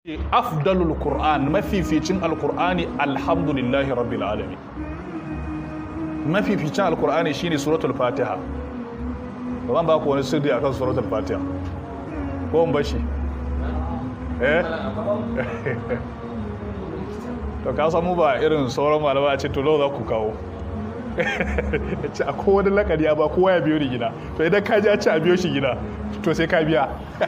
afdalul qur'an mafificin alqur'ani alhamdulillahi rabbil alamin mafificin alqur'ani shine suratul fatiha ba zan ba ku wani sirri akan suratul fatiha ko in bashi eh to ka samu ba irin sauran malama a ce to za ku kawo ce a kowane lakari ba kowa ya biyo ni gida to idan ka ji a ce a biyo shi gida to sai ka biya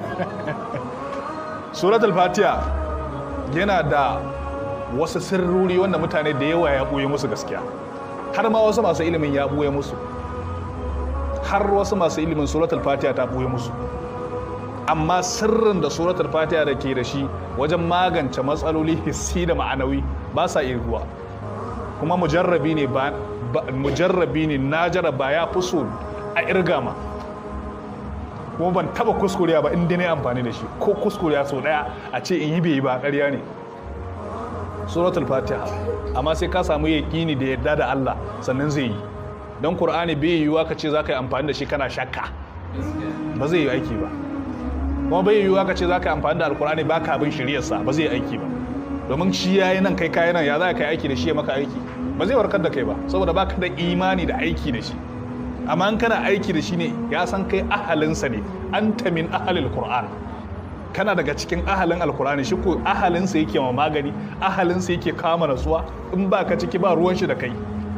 suratul fatiha yana da wasu sirruri wanda mutane da yawa ya ɓoye musu gaskiya har ma wasu masu ilimin ya ɓoye musu har wasu masu ilimin suratul fatiha ta ɓoye musu amma sirrin da suratul fatiha da ke da shi wajen magance matsaloli hissi da ma'anawi ba sa irguwa kuma mujarrabi ne ba mujarrabi ne na jaraba ya fi so a irga ma kuma ban taba kuskuriya ba inda ne amfani da shi ko kuskuriya sau daya a ce in yi bai yi ba ƙarya ne suratul fatiha amma sai ka samu yaƙini da yadda da Allah sannan zai yi don Kur'ani bai yiwuwa ka ce za ka yi amfani da shi kana shakka ba zai yi aiki ba kuma bai yiwuwa ka ce za ka yi amfani da alkur'ani ba ka bin shiryarsa ba zai yi aiki ba domin shi ya yi nan kai kayi nan ya za ka yi aiki da shi ya maka aiki ba zai warkar da kai ba saboda ba ka da imani da aiki da shi amma in kana aiki da shi ne ya san kai ahalinsa ne anta min ahalil qur'an kana daga cikin ahalin alkur'ani shi ko ahalinsa yake ma magani ahalinsa yake kama nasuwa in ba ka ciki ba ruwan shi da kai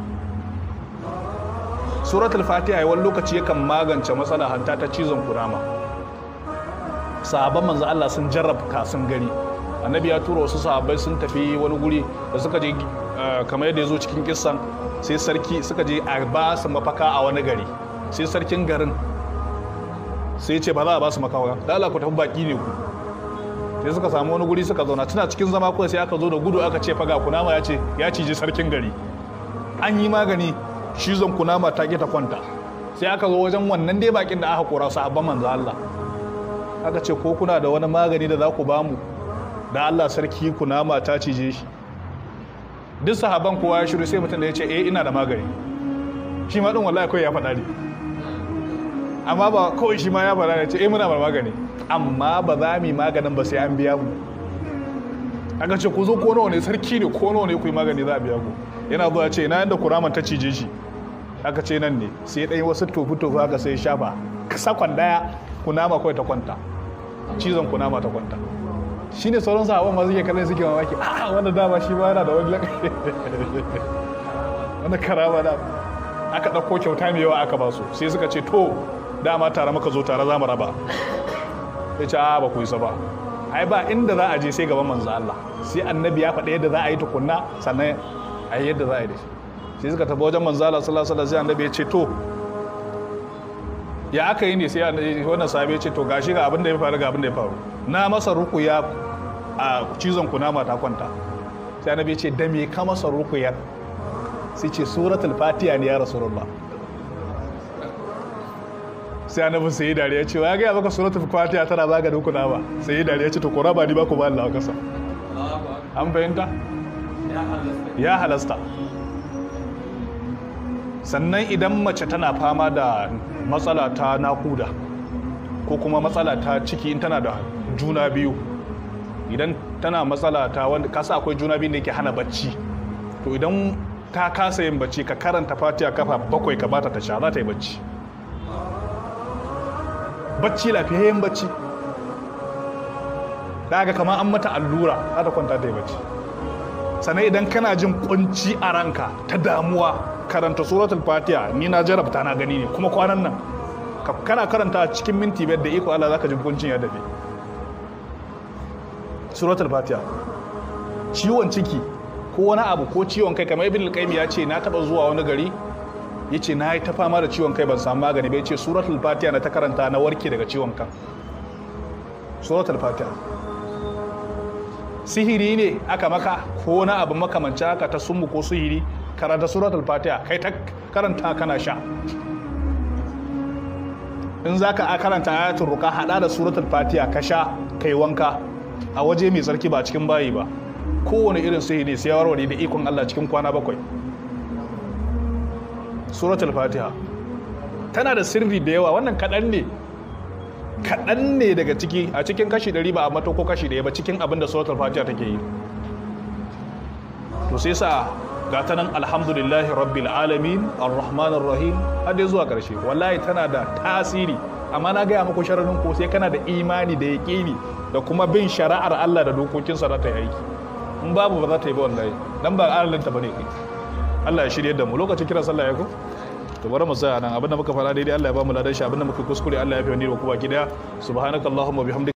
suratul fatiha wani lokaci yakan magance matsala hanta ta cizon kunama sahabban manzo Allah sun jarrabta sun gani annabi ya tura wasu sahabbai sun tafi wani guri da suka je kamar yadda ya zo cikin kissan sai sarki suka je a ba su mafaka a wani gari sai sarkin garin sai ce ba za a ba su makawa da Allah ku tafi baki ne ku sai suka samu wani guri suka zauna tuna cikin zama kawai sai aka zo da gudu aka ce faga kunama ya ce ya ciji sarkin gari an yi magani cizon kunama ta ta kwanta sai aka zo wajen wannan dai bakin da aka kora sahabban manzo Allah aka ce ko kuna da wani magani da za ku bamu da Allah sarki kunama ta cije shi duk sahaban kowa ya shiru sai mutum da ya ce eh ina da magani shi ma din wallahi kawai ya faɗa ne amma ba kawai shi ma ya faɗa ne ce eh muna da magani amma ba za mu yi maganin ba sai an biya mu aka ce ku zo ko nawa ne sarki ne ko nawa ne ku yi magani za a biya ku yana zuwa ce ina yanda kuraman ta cije shi aka ce nan ne sai ɗaya wasu tofu-tofu aka sai shafa sakon daya kunama kawai ta kwanta cizon kunama ta kwanta shi ne sauran sahabban ma suke kallon suke mamaki a wanda dama shi ma yana da wani lakai wanda karama da aka ɗauko kyauta mai yawa aka ba su sai suka ce to dama tare maka zo tare za mu raba ya ce a ba ku isa ba ai ba inda za a je sai gaban manzo Allah sai annabi ya faɗa yadda za a yi tukunna sannan a yi yadda za a yi da shi sai suka tafi wajen manzo Allah sallallahu alaihi wasallam sai annabi ya ce to ya aka yi ne sai wannan sahabi ya ce to gashi ga abin da ya faru ga abin da ya faru na masa rukuya a cizon kunama ta kwanta sai annabi ya ce da me ka masa rukuyar sai ce suratul fatiha ne ya rasulullah sai annabi sai dariya ce ya ga maka suratul fatiha tana maganin kunama sai dariya ce to ko raba ni ba ku ba Allah kasa an fahimta ya halasta sannan idan mace tana fama da matsala ta nakuda ko kuma matsala ta ciki in tana da juna biyu idan tana matsala ta wanda kasa akwai juna biyu da yake hana bacci to idan ta kasa yin bacci ka karanta fatiha kafa bakwai ka bata ta sha za ta yi bacci bacci lafiyayyen bacci daga kama an mata allura za ta kwanta ta yi bacci sannan idan kana jin kunci a ranka ta damuwa karanta suratul fatiha ni na jarabta na gani ne kuma kwanan nan kana karanta cikin minti biyar da iko Allah zaka ji hukuncin ya dafe suratul fatiha ciwon ciki ko wani abu ko ciwon kai kamar ibn al ya ce na taba zuwa wani gari yace na yi ta fama da ciwon kai ban samu magani ba yace suratul fatiha na ta karanta na warke daga ciwon kan suratul fatiha sihiri ne aka maka ko na abu makamanci haka ta summu ko sihiri karanta suratul fatiha kai ta karanta kana sha in za ka karanta ayatul ruka hada da suratul fatiha ka sha kai wanka a waje mai tsarki ba cikin bayi ba kowane irin sihiri sai warware da ikon Allah cikin kwana bakwai suratul fatiha tana da sirri da yawa wannan kaɗan ne kaɗan ne daga ciki a cikin kashi ɗari ba a mato ko kashi ɗaya ba cikin abin da suratul fatiha take yi to sai sa ga ta nan alhamdulillahi rabbil alamin arrahmanir rahim har dai zuwa ƙarshe wallahi tana da tasiri amma na gaya muku shararin ko sai kana da imani da yaƙini da kuma bin shari'ar Allah da dokokinsa za ta yi aiki in babu ba za ta yi ba wallahi dan ba alalin ta bane kai Allah ya shirye da mu lokacin kira sallah ya ko to bari mu tsaya nan abinda muka fara daidai Allah ya ba mu ladan shi abinda muka kuskure Allah ya fi wani da kuma gida subhanakallahumma bihamdika